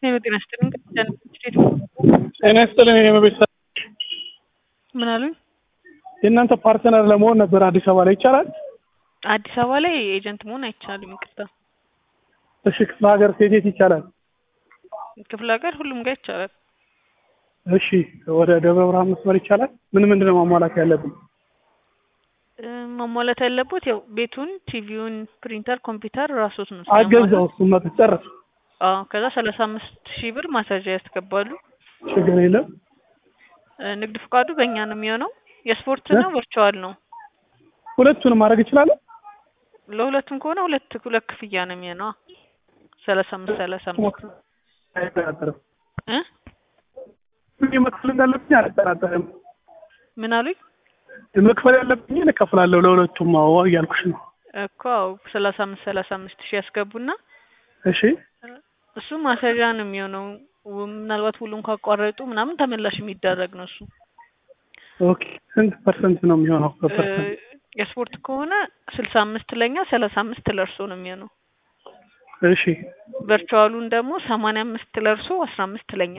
ሄሎ ጤና ይስጥልኝ። ቅድስት ስቴት ጤና ይስጥልኝ። እኔ በቤት ምን አሉኝ? የእናንተ ፓርትነር ለመሆን ነበር አዲስ አበባ ላይ ይቻላል? አዲስ አበባ ላይ ኤጀንት መሆን አይቻልም። ይቅርታ። እሺ ክፍለ ሀገር ሴት የት ይቻላል? ክፍለ ሀገር ሁሉም ጋር ይቻላል። እሺ ወደ ደብረ ብርሃን መስመር ይቻላል? ምን ምንድን ነው ማሟላት ያለብን? እ፣ ማሟላት ያለበት ያው ቤቱን፣ ቲቪውን፣ ፕሪንተር፣ ኮምፒውተር ራሶት ነው አገዛው እሱን መጥቼ ጨረስኩ። አዎ። ከዛ ሰላሳ አምስት ሺህ ብር ማሳዣ ያስገባሉ። ችግር የለም። እ፣ ንግድ ፍቃዱ በእኛ ነው የሚሆነው። የስፖርት ነው ቨርቹዋል ነው? ሁለቱንም ማድረግ ይችላል? ለሁለቱም ከሆነ ሁለት ሁለት ክፍያ ነው የሚሆነው። ሰላሳ አምስት ሰላሳ አምስት አይጠራጠርም። እ ምን መክፈል እንዳለብኝ አልጠራጠርም። ምን አሉኝ? መክፈል ያለብኝ እከፍላለሁ ለሁለቱም። አዎ እያልኩሽ ነው። እኮ አዎ፣ ሰላሳ አምስት ሰላሳ አምስት ሺህ ያስገቡና እሺ እሱ ማስያዣ ነው የሚሆነው። ው- ምናልባት ሁሉም ካቋረጡ ምናምን ተመላሽ የሚደረግ ነው እሱ። ኦኬ። ስንት ፐርሰንት ነው የሚሆነው? እ፣ በፐርሰንት የስፖርት ከሆነ ስልሳ አምስት ለኛ ሰላሳ አምስት ለእርሶ ነው የሚሆነው። እሺ ቨርቹዋሉን ደግሞ ሰማንያ አምስት ለእርሶ አስራ አምስት ለኛ።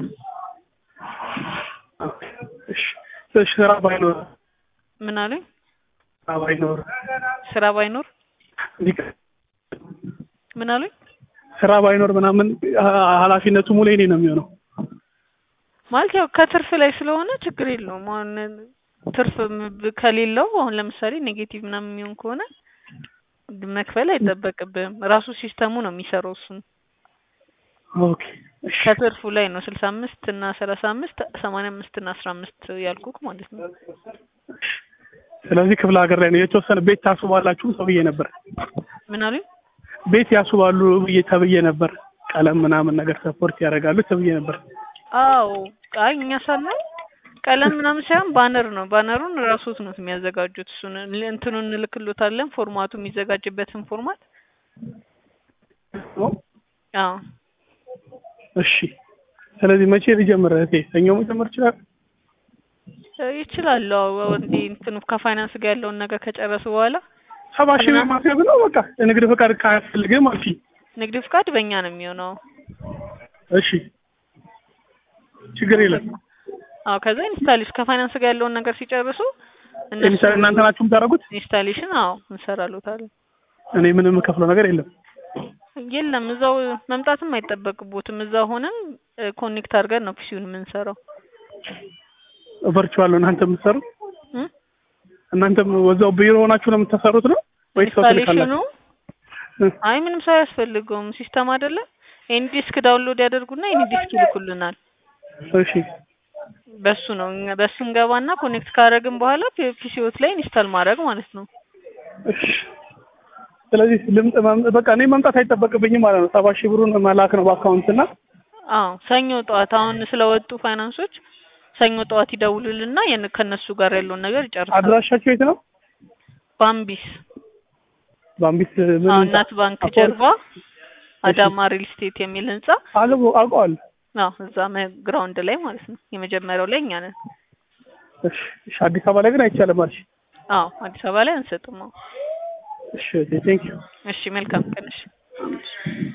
ኦኬ። እሺ እሺ፣ ስራ ባይኖር ምን አሉኝ? ስራ ባይኖር ስራ ባይኖር እንዲህ ምን አሉኝ? ስራ ባይኖር ምናምን አ- ኃላፊነቱ ሙሉ የኔ ነው የሚሆነው። ማለት ያው ከትርፍ ላይ ስለሆነ ችግር የለውም። አሁን ትርፍ ም- ከሌለው አሁን ለምሳሌ ኔጌቲቭ ምናምን የሚሆን ከሆነ መክፈል አይጠበቅብህም። ራሱ ሲስተሙ ነው የሚሰራው እሱን ኦኬ እሺ ከትርፉ ላይ ነው ስልሳ አምስት እና ሰላሳ አምስት ሰማንያ አምስት እና አስራ አምስት ያልኩክ ማለት ነው። ስለዚህ ክፍለ ሀገር ላይ ነው የተወሰነ ቤት ታስባላችሁ ተብዬ ነበር። ምን አሉኝ? ቤት ያስባሉ ብዬ ተብዬ ነበር። ቀለም ምናምን ነገር ሰፖርት ያደርጋሉ ተብዬ ነበር። አዎ አይ እኛ ሳናይ ቀለም ምናምን ሳይሆን ባነር ነው። ባነሩን ራሶት ነው የሚያዘጋጁት። እሱን ል- እንትኑን እንልክሎታለን ፎርማቱ የሚዘጋጅበትን ፎርማት። አዎ እሺ ስለዚህ መቼ ልጀምር እህቴ? ሰኞ መጀመር ይችላል? እ፣ ይችላሉ። አዎ እንዲህ እንትኑ ከፋይናንስ ጋር ያለውን ነገር ከጨረሱ በኋላ ሰባ ሺህ ብር ማስያዝ ነው በቃ። የንግድ ፈቃድ ካያስፈልግም አልፊ። ንግድ ፍቃድ በእኛ ነው የሚሆነው። እሺ ችግር የለም። አዎ ከዛ ኢንስታሌሽን ከፋይናንስ ጋር ያለውን ነገር ሲጨርሱ እነሱ ለምሳሌ እናንተ ናችሁ የምታደርጉት? ኢንስታሌሽን አዎ እንሰራሎታለን። እኔ ምንም የምከፍለው ነገር የለም። የለም እዛው መምጣትም አይጠበቅቦትም። እዛው ሆነን ኮኔክት አድርገን ነው ፒሲውን የምንሰራው። ቨርቹዋል ነው እናንተ የምትሰሩት? እም? እናንተም ወዛው ቢሮ ሆናችሁ ነው የምታሰሩት ነው ወይስ ሰው ኢንስታሌሽኑ ትልካላችሁ? እ፣ አይ ምንም ሰው አያስፈልገውም። ሲስተም አይደለ ኤኒ ዲስክ ዳውንሎድ ያደርጉና ኤኒ ዲስክ ይልኩልናል። እሺ በሱ ነው እኛ በሱ እንገባና ኮኔክት ካደረግን በኋላ ፒሲዎት ላይ ኢንስታል ማድረግ ማለት ነው። እሺ ስለዚህ ልምጥ መም- በቃ እኔ መምጣት አይጠበቅብኝም ማለት ነው። ሰባ ሺህ ብሩን መላክ ነው በአካውንት እና አዎ ሰኞ ጠዋት አሁን ስለወጡ ፋይናንሶች ሰኞ ጠዋት ይደውሉልና የን- ከነሱ ጋር ያለውን ነገር ይጨርሳል። አድራሻቸው የት ነው? ባምቢስ ባምቢስ ምን አዎ ህንጻ? እናት ባንክ አፖሎ? ጀርባ አዳማ ሪል ስቴት የሚል ህንጻ አልቦ አውቀዋለሁ። አዎ እዛ ግራውንድ ላይ ማለት ነው። የመጀመሪያው ላይ እኛ ነን። እሺ እሺ፣ አዲስ አበባ ላይ ግን አይቻልም አልሽ። አዎ አዲስ አበባ ላይ አንሰጥም። አዎ እሺ ቴንክ ዩ እሺ መልካም ቀን እሺ